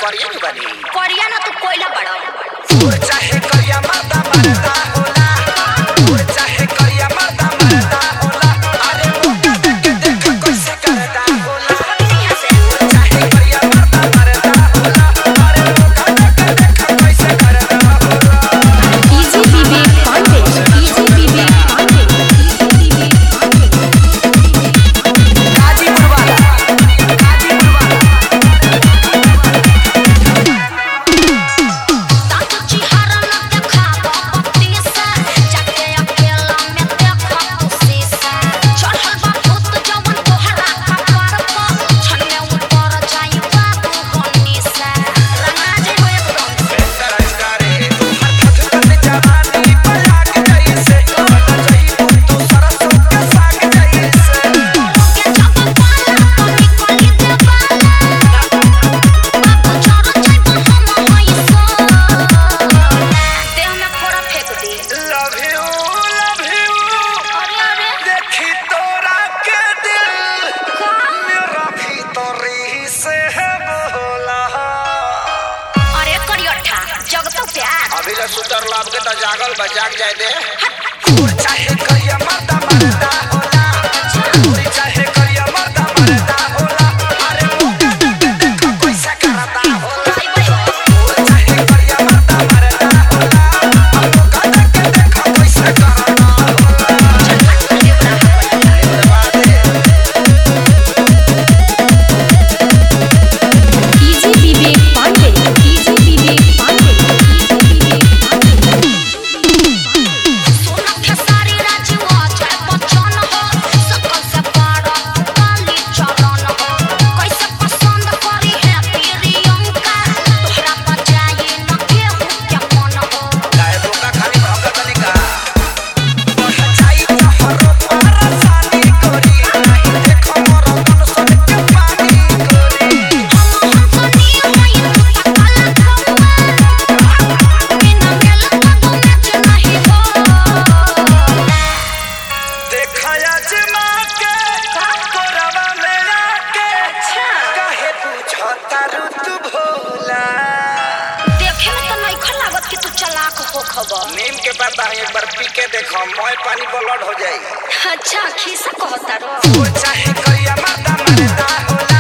करिए नु बनी करिया ना तू कोयला बड़ा फूल चाहे करिया मर्दा मरदा होला फूल चाहे करिया मर्दा मरदा होला अरे मुका देख देख कैसे करदा होला फूल चाहे करिया मर्दा मरदा होला अरे मुका देख देख कैसे करदा होला इजी विवेक पांडे इजी विवेक पांडे इजी विवेक पांडे गाजीपुर वाला गाजीपुर वाला तातू चिहारा न देखा पप्पी से जाके अकेला में देखा खुशी से चढ़ल बा भूत जवन तोहरा कपार पर छन्ने ऊपर जाई बाबू होनी से रंगा जे हो एकदम तरजगारे तू हर थक जवानी पलाक जैसे बन जही तू सरसों के साग जैसे के जब पाला तो निकली दे बाला बाबू चोर जाई तो हम होई सो देह में फोड़ा फेंक दे लव यू लव यू अरे अरे देखी तोरा के दिल का मेरा भीतरी से है बोला अरे करियठा जग तो प्यार अभी ले सुतर लाभ के तो जागल बा जाग जाए दे फूल चाहे करिया मर्दा मरदा होला फूल चाहे करिया मर्दा मरदा होला अरे मुका देख देख कैसे करदा होला भाई भाई फूल चाहे करिया मर्दा मरदा होला मुका देख देख कैसे करदा होला इजी विवेक पांडे इजी विवेक पांडे इजी विवेक पांडे सोना खेसारी राजवा जय बच्चन हो सकल से बड़ा काली चरण हो कैसे पसंद करी है प्रियंका तोहरा बजाई न केहू के मन हो गाय बोका खाली भगत निका बढ़ जाई तोहरो परेशानी करी नहीं देखो मोर मन सन के पानी करी हम हंसनी होई तू काला खम्मा बिना मेल तो मैच नहीं हो देखया जमा के कोरवा में आके काहे पूछता ऋतु भोला देखे में तो नहीं खा लागत कि तू चालाक हो खबर नीम के पत्ता एक बार पी के देखो मोय पानी ब्लड हो जाई अच्छा खीसा कहता रो फूल चाहे करिया मर्दा मरदा होला